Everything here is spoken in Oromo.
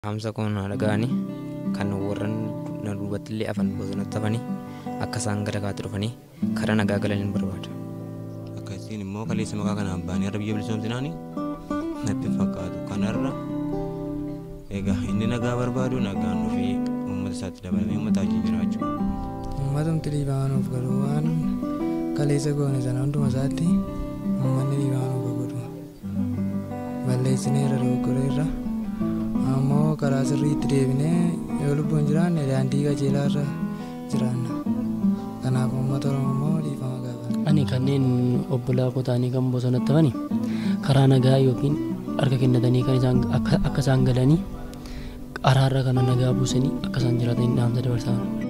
Dhaamsa koo na dhaga'anii kan warran na duubatti illee hafan bosonatti hafanii akka isaan gara kaatti dhufanii karaa nagaa galaniin barbaada. Akkasiin immoo kaleessa maqaa kanaan baanii har'a biyya bilisoomsinaanii natti fakkaatu. Kanarra egaa inni nagaa barbaadu nagaan ofii uummata isaatti dabalamee uummata wajjin jiraachuu. Uummatumti dhiibaanuuf garuu waan kaleessa goone sana hunduma isaatti uummanni dhiibaanuuf godhu. Balleessineerra dogoggoreerra ammoo karaa sirriitti deebinee yoo lubbuun jiraanne daandii qajeelaarra jiraanna. Kanaaf uummata Oromoo immoo dhiifama gaafata. Ani kanneen obbolaa kotaanii kan bosonatti hafani karaa nagaa yookiin harka kennatanii kan isaan akka isaan galanii araarra kana nagaa buusanii akka isaan jiraatanii dhaamsa dabarsaa